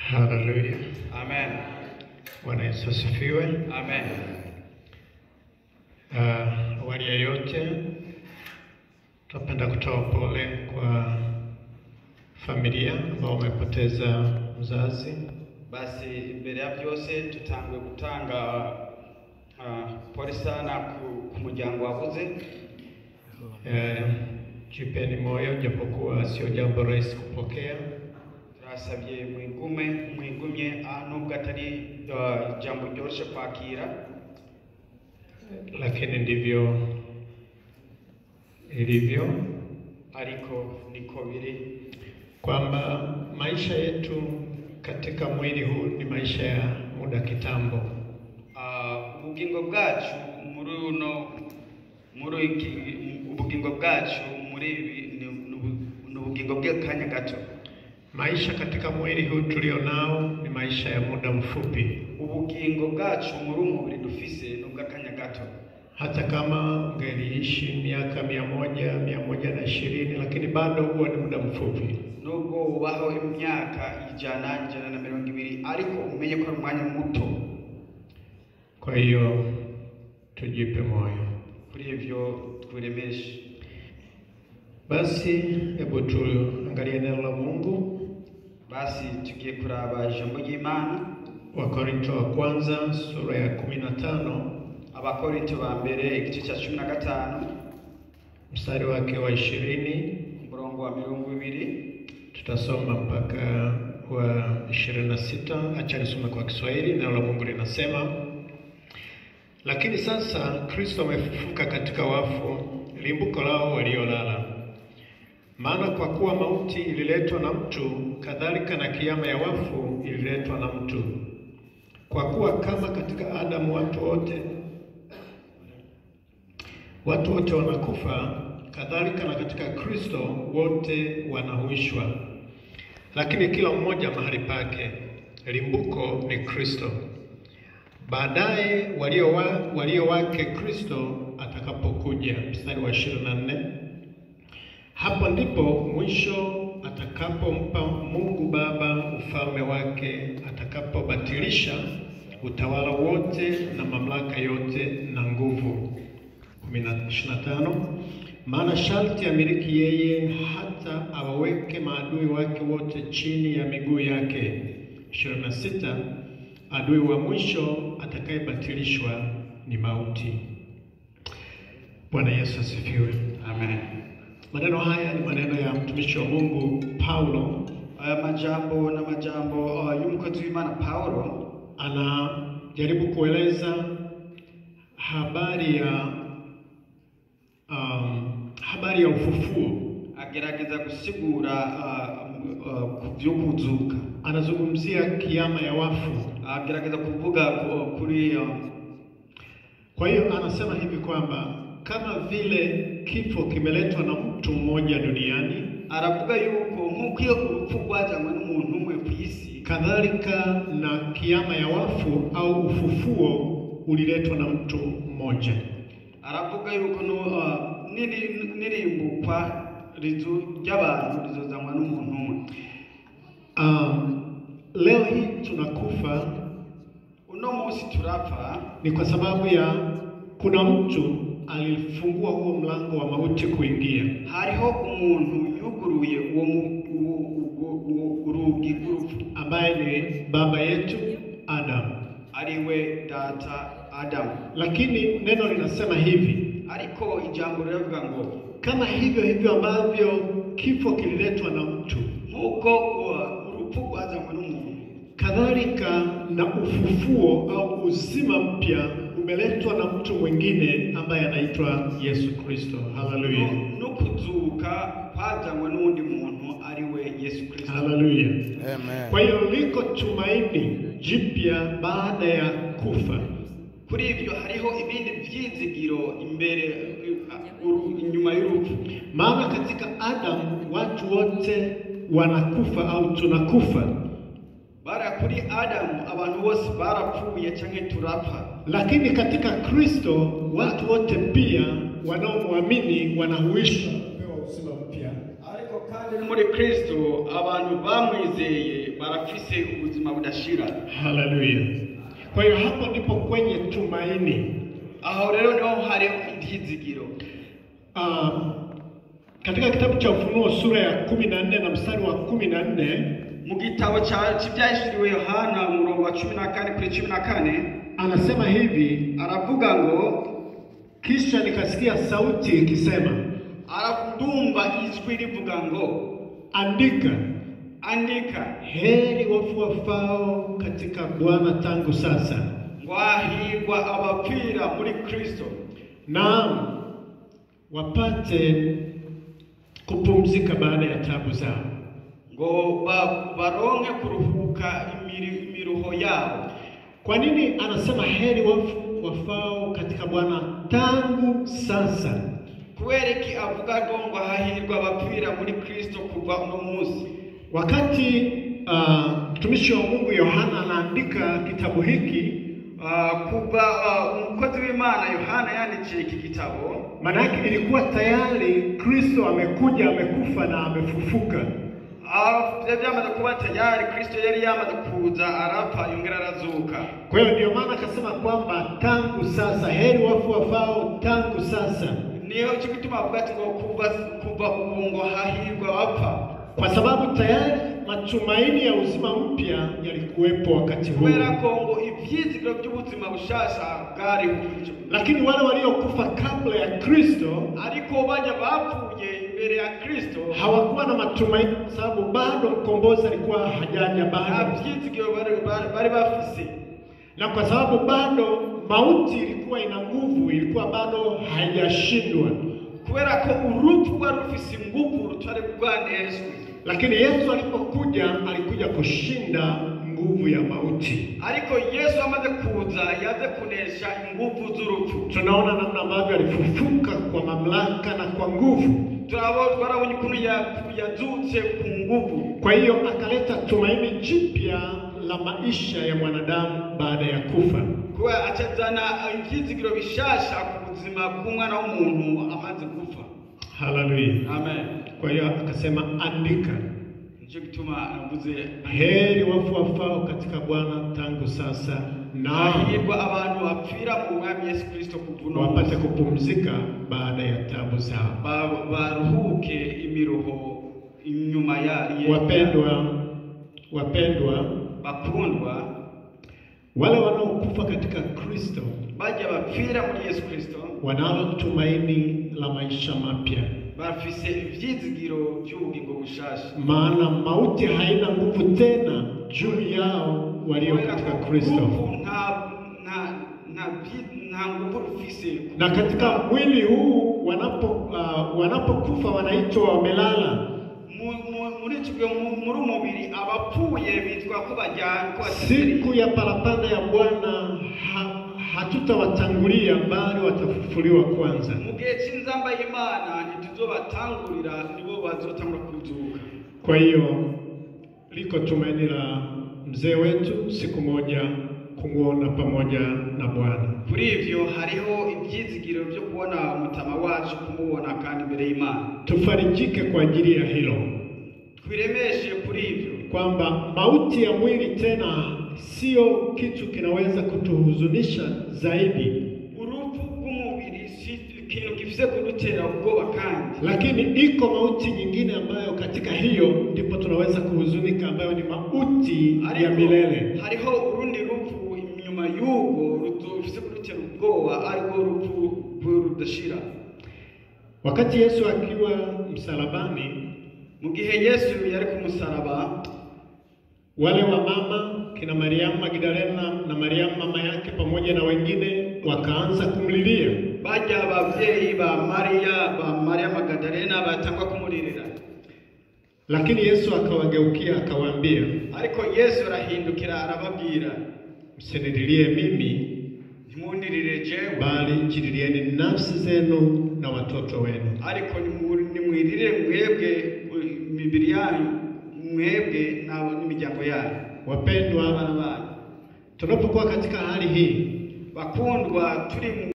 Haleluya. Amen. Bwana Yesu asifiwe. Amen. Ah, Awali ya yote tunapenda kutoa pole kwa familia ambao wamepoteza mzazi. Basi imbere ya byose tutanguye gutanga uh, pole sana ku, ku muryango wabuze Eh, jipeni moyo japokuwa sio jambo rahisi kupokea, turasabye mwigume mwigumye ah, nubwo atari uh, ijambo ryoroshe kwakira lakini ndivyo ilivyo ariko niko biri kwamba maisha yetu katika mwili huu ni maisha ya muda kitambo. Ah, ubugingo bwacu muri uno muri iki ubugingo bwacu muri ibi ni ni ubu- ni ubugingo bw'akanya gato Maisha katika mwili huu tulio nao ni maisha ya muda mfupi. ubugingo bwacu muri uyu mubiri dufise ni ubw'akanya gato Hata kama ungeliishi miaka mia moja mia moja na ishirini lakini bado huo ni muda mfupi. nubwo ubaho imyaka ijana ijana na mirongo ibiri ariko umenye ko ari umwanya muto Kwa hiyo tujipe moyo. kuri ivyo twiremeshe Basi hebu tuangalie neno la Mungu, basi tugiye kuraba ijambo ry'imana Wakorinto wa kwanza sura ya kumi na tano abakorinto ba mbere igice cya cumi na gatanu mstari wake wa ishirini umurongo wa mirongo ibiri tutasoma mpaka wa ishirini na sita. Acha nisome kwa Kiswahili. Neno la Mungu linasema lakini sasa Kristo amefufuka katika wafu, limbuko lao waliolala. Maana kwa kuwa mauti ililetwa na mtu, kadhalika na kiama ya wafu ililetwa na mtu. Kwa kuwa kama katika Adamu watu wote watu wote wanakufa, kadhalika na katika Kristo wote wanahuishwa, lakini kila mmoja mahali pake. Limbuko ni Kristo. Baadaye walio, wa, walio wake Kristo atakapokuja. Mstari wa 24 hapo ndipo mwisho atakapompa Mungu Baba ufalme wake, atakapobatilisha utawala wote na mamlaka yote na nguvu. 25 maana sharti amiliki yeye hata awaweke maadui wake wote chini ya miguu yake. 26 adui wa mwisho atakayebatilishwa ni mauti. Bwana Yesu asifiwe. amen Maneno haya ni maneno ya mtumishi wa Mungu Paulo, aya majambo na majambo uh, y'umukozi w'imana pawulo anajaribu kueleza habari ya um, habari ya ufufuo. agerageza gusigura uh, uh, ku byo kuzuka Anazungumzia kiama ya wafu. agerageza kuvuga ku- kuri uh, Kwa hiyo anasema hivi kwamba kama vile kifo kimeletwa na mtu mmoja duniani, aravuga yuko nk'uko iyo urupfu rwajanywe n'umuntu umwe ku isi kadhalika na kiama ya wafu au ufufuo uliletwa na mtu mmoja. aravuga yuko no, uh, n'iri- n'irimbukwa rizu ry'abantu rizozanwa n'umuntu umwe Um, leo hii tunakufa uno munsi turapfa ni kwa sababu ya kuna mtu alifungua huo mlango wa mauti kuingia, hariho umuntu yuguruye uwo mu- uwo- uwo- uwo- urugi rw'urupfu ambaye ni baba yetu Adamu. ariwe data adamu Lakini neno linasema hivi, ariko ijambo riravuga ngo kama hivyo hivyo ambavyo kifo kililetwa na mtu, nk'uko uh, urupfu rwazanywe n'umuntu kadhalika na ufufuo au uzima mpya umeletwa na mtu mwingine ambaye anaitwa Yesu Kristo. Haleluya, no- no kuzuka kwazanywe n'undi muntu ariwe yesu kristo haleluya. Amen. Kwa hiyo liko tumaini jipya baada ya kufa. kuri ibyo hariho ibindi byizigiro imbere uh, uru- inyuma y'urupfu Maana katika Adamu watu wote wanakufa au tunakufa, bara kuri adamu abantu bose barapfuye canke turapfa lakini katika Kristo watu wote pia wanaomwamini wanahuishwa kupewa uzima mpya ariko kandi no muri kristo abantu bamwizeye barafise ubuzima budashira Haleluya! Kwa hiyo hapo ndipo kwenye tumaini. aho rero niho hariho ibyizigiro Ah, katika kitabu cha Ufunuo sura ya kumi na nne na mstari wa kumi na nne mu gitabo cya- cy'ibyahishuriwe yohana umurongo wa cumi na kane kuri cumi na kane anasema hivi, aravuga ngo kisha nikasikia sauti ikisema, arandumva ijwi rivuga ngo andika, andika heri wafu wafao katika Bwana tangu sasa, ngo hahirwa abapfira muri kristo naam wapate kupumzika baada ya tabu zao. ngo ba- baronke kuruhuka imiri- imiruho yabo Kwa nini anasema heri wafu wafao katika Bwana tangu sasa? kubera iki avuga ngo ngo hahirwa abapfira muri kristo kuva uno munsi Wakati ah, mtumishi wa Mungu Yohana anaandika kitabu hiki, Ah, kuva ah, umukozi w'imana yohana yandikiye iki gitabo maana yake ilikuwa tayari Kristo amekuja, amekufa na amefufuka. ah, byari byamaze kuba tayari kristo yari yamaze kuza arapfa yongera arazuka Kwa hiyo ndio maana akasema kwamba tangu sasa, heri wafu wafao tangu sasa, niyo cyo gituma avuga ati ngo kuva kuva ubu ngo hahirwa abapfa kwa sababu tayari matumaini ya uzima mpya yalikuwepo wakati huo, kubera ko ngo ibyizigiro by'ubuzima bushasha bwari buryo lakini wale waliokufa kabla ya Kristo ariko bajya bapfuye imbere ya kristo hawakuwa na matumaini, kwa sababu bado mkombozi alikuwa hajaja nta bado, byizigiro bari bari- bari bafise na kwa sababu bado mauti ilikuwa ina nguvu, ilikuwa bado haijashindwa. kubera ko urupfu rwari rufise ingufu rutari rwaneshwe Lakini Yesu alipokuja, alikuja kushinda nguvu ya mauti. ariko yesu amaze kuza yaze kunesha ingufu z'urupfu Tunaona namna ambavyo alifufuka kwa mamlaka na kwa nguvu. turabo twarabonye ukuntu ya- yazutse ku nguvu Kwa hiyo akaleta tumaini jipya la maisha ya mwanadamu baada ya kufa. kuba acazana ibyizigiro bishasha ku buzima bw'umwana w'umuntu amaze gupfa Haleluya! amen Kwa hiyo akasema, andika, nicyo gituma navuze heri wafu wafao katika Bwana tangu sasa, na hahirwa abantu bapfira mu mwami yesu kirisito kuva uno wapate munsi kupumzika baada ya tabu zao. Ba- baruhuke imiruho inyuma ya ye- Wapendwa, wapendwa, bakundwa wale wanaokufa katika Kristo bajya bapfira muri yesu kirisito wanalo tumaini la maisha mapya, bafise ivyizigiro by'ubugingo bushasha maana mauti haina nguvu tena juu yao walio Kubera katika ko Kristo. urupfu nta nta nta vyi- nta nguvu rufise Na katika mwili huu wanapo uh, wanapokufa wanaitwa wamelala. Mu- mu- muri icyo gihe mu- muri umubiri abapfuye bitwa ko bajyana ko Siku ya parapanda ya Bwana ha, hatutawatangulia bali watafufuliwa kwanza. mu gihe cy'inzamba y'imana ntituzobatangurira nibo bazotangura kuzuka Kwa hiyo liko tumaini la mzee wetu siku moja kumwona pamoja na Bwana. kuri ivyo hariho ibyizigiro byo kubona umutama wacu kumubona kandi imbere y'imana Tufarijike kwa ajili ya hilo, twiremeshe kuri ivyo kwamba mauti ya mwili tena sio kitu kinaweza kutuhuzunisha zaidi, urupfu rw'umubiri si ikintu gifise kudutera ubwoba kandi lakini iko mauti nyingine ambayo katika hiyo ndipo tunaweza kuhuzunika, ambayo ni mauti ya ariko milele. hariho urundi rupfu inyuma y'ubwo rufise kudutera ubwoba ariko urupfu rudashira Wakati Yesu akiwa msalabani, mu gihe yesu yari ku musaraba wale wa mama kina Mariamu Magdalena na Mariamu mama yake pamoja na wengine wakaanza kumlilia, bajya ababyeyi ba mariya ba mariya magadalena batangwa kumuririra lakini Yesu akawageukia akawaambia, ariko yesu arahindukira arababwira msinililie mimi, ntimundirire jewe bali jililieni nafsi zenu na watoto wenu. ariko nimu- nimwirire mwebwe imibiri yanyu mwebwe nabo n'imiryango yanyu Wapendwa, abana banyu tunapokuwa katika hali hii bakundwa turi mu